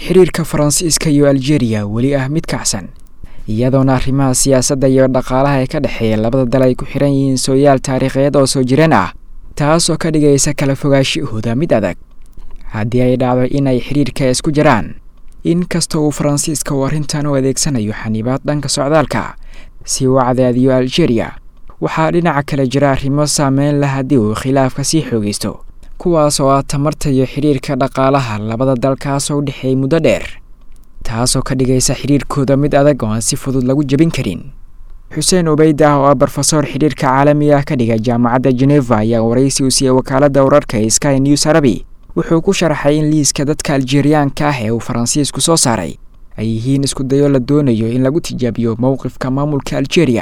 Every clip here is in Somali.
xiriirka faransiiska iyo aljeeriya weli ah mid kacsan iyadoona arrimaha siyaasadda iyo dhaqaalaha ee ka dhexeeya labada dal ay ku xiran yihiin sooyaal taariikheed oo soo jireen ah taasoo ka dhigaysa kala fogaashahooda mid adag haddii ay dhacdo in ay xiriirka isku jiraan inkasta uu faransiiska uu arrintan u adeegsanayo xaniibaad dhanka socdaalka si uu cadaadiyo aljeeriya waxaa dhinaca kale jira arrimo saameyn leh haddii uu khilaafka sii xoogaysto kuwaas oo ah tamarta iyo xidhiirka dhaqaalaha labada dalkaasoo u dhexeeyay muddo dheer taasoo ka dhigaysa xidhiirkooda mid adag oo aan si fudud lagu jebin karin xuseen ubeyd ah oo ah brofesor xidhiirka caalami ah ka dhiga jaamacadda geneva ayaa waraysi u siiyey wakaaladda wararka ee sky news arabi wuxuu ku sharaxay in liiska dadka aljeeriyaanka ah ee uu faransiisku soo saaray ay yihiin isku dayo la doonayo in lagu tijaabiyo mowqifka maamulka aljeeriya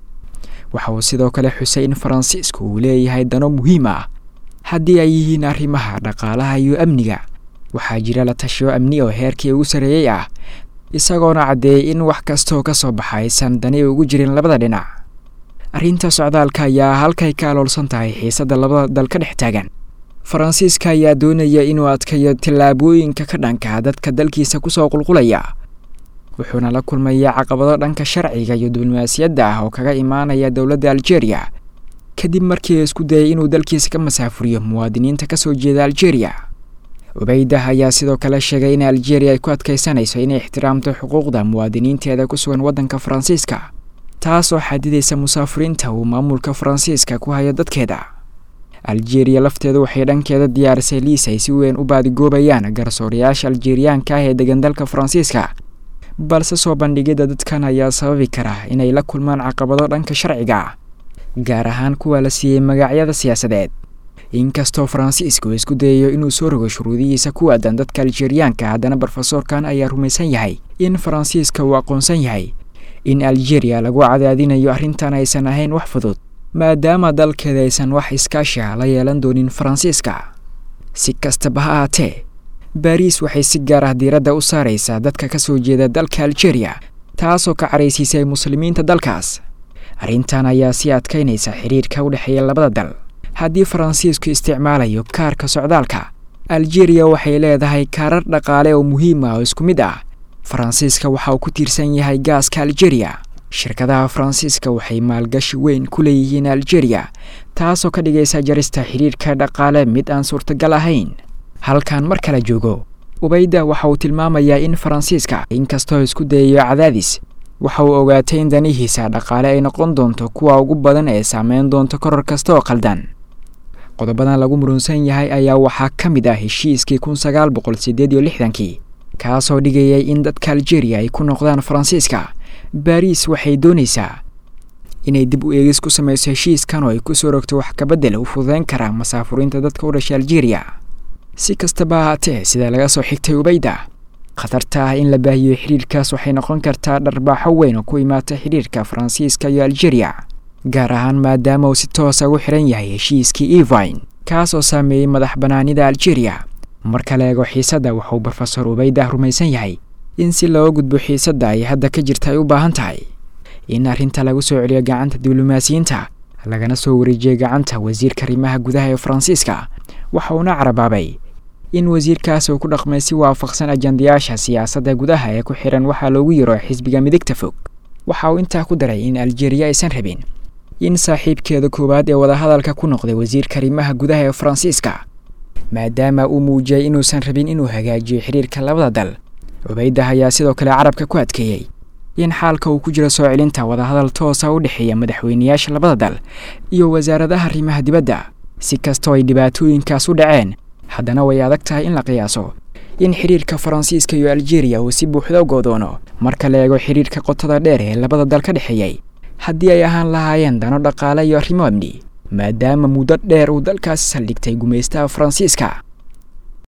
waxa uu sidoo kale xusay in faransiisku uu leeyahay dano muhiim ah haddii ay yihiin arrimaha dhaqaalaha iyo amniga waxaa jira la tashiyo amni oo heerkii ugu sarreeyey ah isagoona caddeeyey in wax kastooo ka soo baxa aysan dani ugu jirin labada dhinac arrinta socdaalka ayaa halkay ka aloolsan tahay xiisadda labada dal ka dhex taagan faransiiska ayaa doonaya inuu adkayo tallaabooyinka ka dhanka dadka dalkiisa kusoo qulqulaya wuxuuna la kulmaya caqabado dhanka sharciga iyo diblomaasiyadda ah oo kaga imaanaya dowladda aljeeriya kadib markii isku dayay inuu dalkiisa ka masaafuriyo muwaadiniinta ka soo jeeda aljeeriya ubeydah ayaa sidoo kale sheegay in aljeeriya ay ku adkaysanayso inay ixtiraamto xuquuqda muwaadiniinteeda ku sugan waddanka faransiiska taasoo xadidaysa musaafuriinta uu maamulka faransiiska ku hayo dadkeeda aljeeriya lafteedu waxay dhankeeda diyaarisay liis ay si weyn u baadigoobayaan garsoorayaasha aljeeriyaanka ah ee degan dalka faransiiska balse soo bandhigidda dadkan ayaa sababi kara inay la kulmaan caqabado dhanka sharciga ah gaar ahaan kuwa la siiyey magacyada siyaasadeed inkastoo faransiisku isku dayayo inuu soo rogo shuruudihiisa ku aadan dadka aljeeriyaanka haddana brofesorkan ayaa rumaysan yahay in faransiiska uu aqoonsan yahay in aljeeriya lagu cadaadinayo arrintan aysan ahayn wax fudud maadaama dalkeeda aysan wax iskaashi ah la yeelan doonin faransiiska si kastaba ha ahaatee baariis waxay si gaar ah diiradda u saaraysaa dadka ka soo jeeda dalka aljeeriya taasoo ka caraysiisay muslimiinta dalkaas arrintan ayaa sii adkaynaysa xidhiirka u dhexeeya labada dal haddii faransiisku isticmaalayo kaarka socdaalka aljeeriya waxay leedahay kaarar dhaqaale oo muhiim ah oo isku mid ah faransiiska waxa uu ku tiirsan yahay gaaska aljeeriya shirkadaha faransiiska waxay maalgashi weyn ku leeyihiin aljeeriya taasoo ka dhigaysa jarista xidhiirka dhaqaale mid aan suurtagal ahayn halkan mar kale joogo ubeyda waxa uu tilmaamayaa in faransiiska inkastoo isku dayayo cadaadis waxa uu ogaatay in danihiisa dhaqaale ay noqon doonto kuwa ugu badan ee saameyn doonto koror kasta oo qaldan qodobadan lagu murunsan yahay ayaa waxaa ka mid ah heshiiskii kun sagaal boqol siddeed iyo lixdankii kaasoo dhigayay in dadka aljeeriya ay ku noqdaan faransiiska baariis waxay doonaysaa inay dib u eegis ku samayso heshiiskan oo ay ku soo rogto wax kabedel u fududeyn karaa masaafuriinta dadka u dhashay aljeeriya si kastaba ahaatee sida laga soo xigtay ubeyda khatarta ah in la baahiyo xidhiirkaas waxay noqon kartaa dharbaaxo weyn oo ku imaata xidhiirka faransiiska iyo aljeeriya gaar ahaan maadaama uu si toosa ugu xiran yahay heshiiskii evine kaas oo saameeyey madax bannaanida aljeeriya marka la eego xiisadda wuxuu brofesor ubeydah rumaysan yahay in si looga gudbo xiisadda ay hadda ka jirta ay u baahan tahay in arrinta lagu soo celiyo gacanta diblomaasiyiinta lagana soo wareejiyey gacanta wasiirka arrimaha gudaha ee faransiiska waxa uuna carabaabay in wasiirkaas uu ku dhaqmay si waafaqsan ajandayaasha siyaasadda gudaha ee ku xihan waxaa loogu yiro xisbiga midigta fog waxa uu intaa ku daray in aljeeriya aysan rabin in saaxiibkeeda koowaad ee wadahadalka ku noqday wasiirka arrimaha gudaha ee faransiiska maadaama uu muujiyey inuusan rabin inuu hagaajiyo xidhiirka labada dal ubeydah ayaa sidoo kale carabka ku adkeeyey in xaalka uu ku jiro soo celinta wadahadal toosa u dhexeeya madaxweynayaasha labada dal iyo wasaaradaha arrimaha dibadda si kastoo ay dhibaatooyinkaas u dhaceen haddana way adag tahay in la qiyaaso in xidhiirka faransiiska iyo aljeeriya uu si buuxda u goodoono marka la eego xidhiirka qotada dheer ee labada dal ka dhexeeyey haddii ay ahaan lahaayeen dano dhaqaale iyo arrimo amni maadaama muddo dheer uu dalkaasi saldhigtay gumaystaha faransiiska